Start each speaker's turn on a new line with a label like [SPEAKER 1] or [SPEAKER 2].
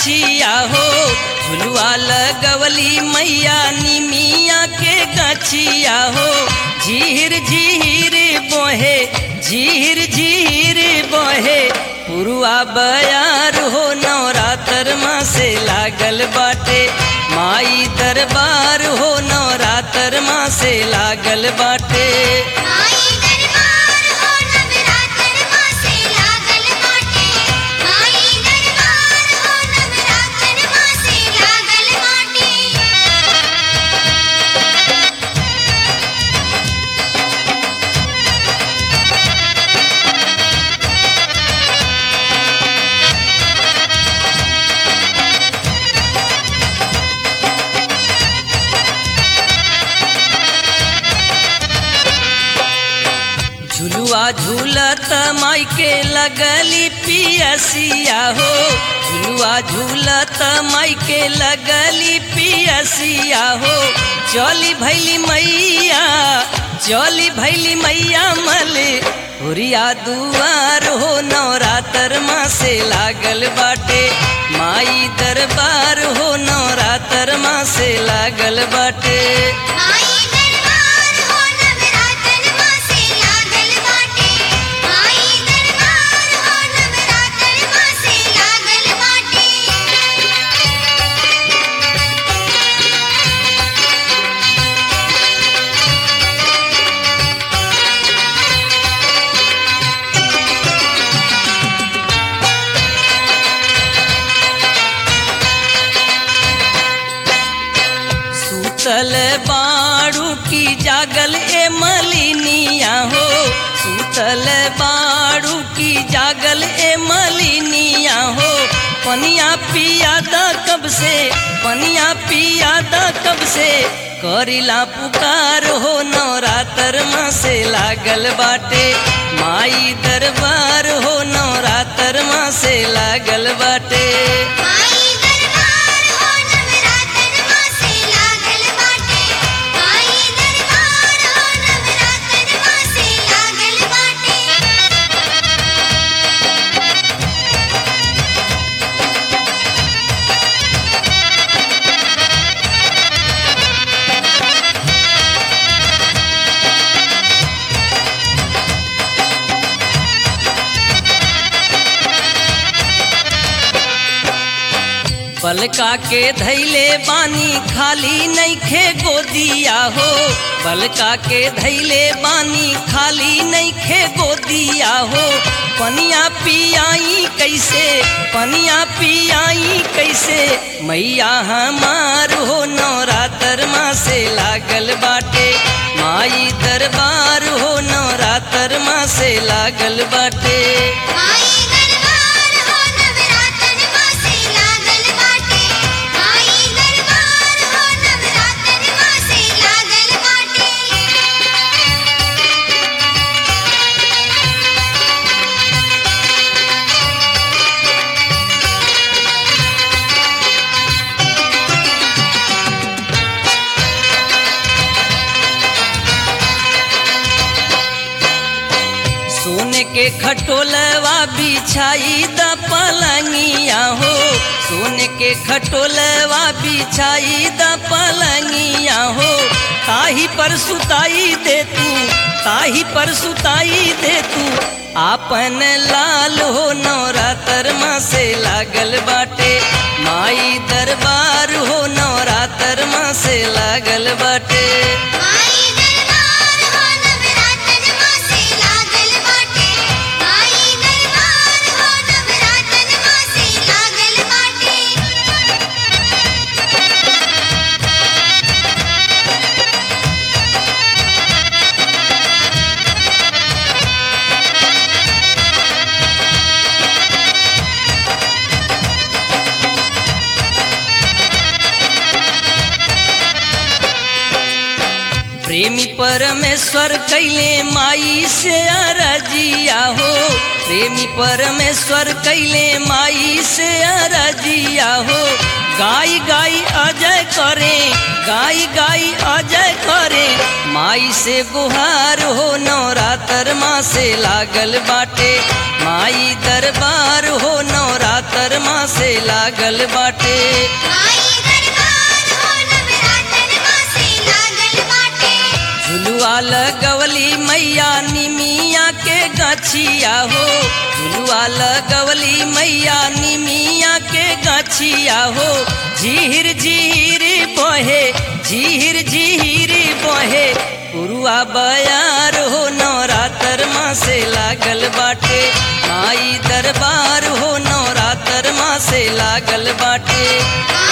[SPEAKER 1] गछिया हो झुलुआ लगवली मैया निमिया के गछिया हो झीर झीर बोहे झीर झीर बोहे पुरुआ बयार हो नवरात्र माँ से लागल बाटे माई दरबार हो नवरात्र माँ से लागल बाटे
[SPEAKER 2] माई दरबार हो नवरात्र माँ से लागल बाटे माई दरबार हो नवरात्र माँ से लागल बाटे
[SPEAKER 1] झुलुआ झूलत माई के लगली पियसिया हो झुलुआ झूलत माई के लगली पियसिया हो चली भैली मैया चली भैली मैया मले हुरिया दुआर हो नवरात्र माँ से लागल बाटे माई दरबार हो नवरात्र माँ से लागल बाटे
[SPEAKER 2] माई दरबार हो नवरात्र माँ से लागल बाटे माई दरबार हो नवरात्र माँ से लागल बाटे
[SPEAKER 1] सूतल बाड़ू की जागल ए मलिनिया हो सूतल बाड़ू की जागल ए मलिनिया हो पनिया पिया दा कब से पनिया पिया दा कब से करिला पुकार हो नवरात्र माँ से लागल बाटे माई दरबार हो नवरात्र माँ से लागल बाटे
[SPEAKER 2] माई दरबार हो नवरात्र माँ से लागल बाटे माई दरबार हो नवरात्र माँ से लागल बाटे
[SPEAKER 1] बलका के धैले बानी खाली नैखे गोदिया हो बलका के धैले बानी खाली नैखे गोदिया हो पनिया पियाई कैसे पनिया पियाई कैसे मैया हमार हो नवरात्र माँ से लागल बाटे माई दरबार हो नवरात्र माँ से लागल बाटे
[SPEAKER 2] माई दरबार हो नवरात्र माँ से लागल बाटे माई दरबार हो नवरात्र माँ से लागल बाटे
[SPEAKER 1] सोने के खटोलवा बिछाई द पलंगिया हो सोने के खटोलवा बिछाई द पलंगिया हो ताही पर सुताई दे तू ताही पर सुताई दे तू आपन लाल हो नवरात्र माँ से लागल बाटे माई दरबार हो नवरात्र माँ से लागल बाटे
[SPEAKER 2] माई दरबार हो नवरात्र माँ से लागल बाटे माई दरबार हो नवरात्र माँ से लागल बाटे
[SPEAKER 1] प्रेमी परमेश्वर कैले माई से अरजिया हो प्रेमी परमेश्वर कैले माई से अरजिया हो गाई गाई अजय करे गाई गाई अजय करे माई से गुहार हो नवरात्र माँ से लागल बाटे माई दरबार हो नवरात्र माँ से लागल बाटे
[SPEAKER 2] माई दरबार हो नवरातन माँ से लागल बाटे
[SPEAKER 1] झुलुआ लगवली मैया निमिया के गछिया हो झुलुआ लगवली मैया निमिया के गछिया हो झीर झीर बहे झीर झीर बहे उरुआ बयार हो नवरात्र माँ से लागल बाटे माई दरबार हो नवरात्र माँ से लागल बाटे
[SPEAKER 2] माई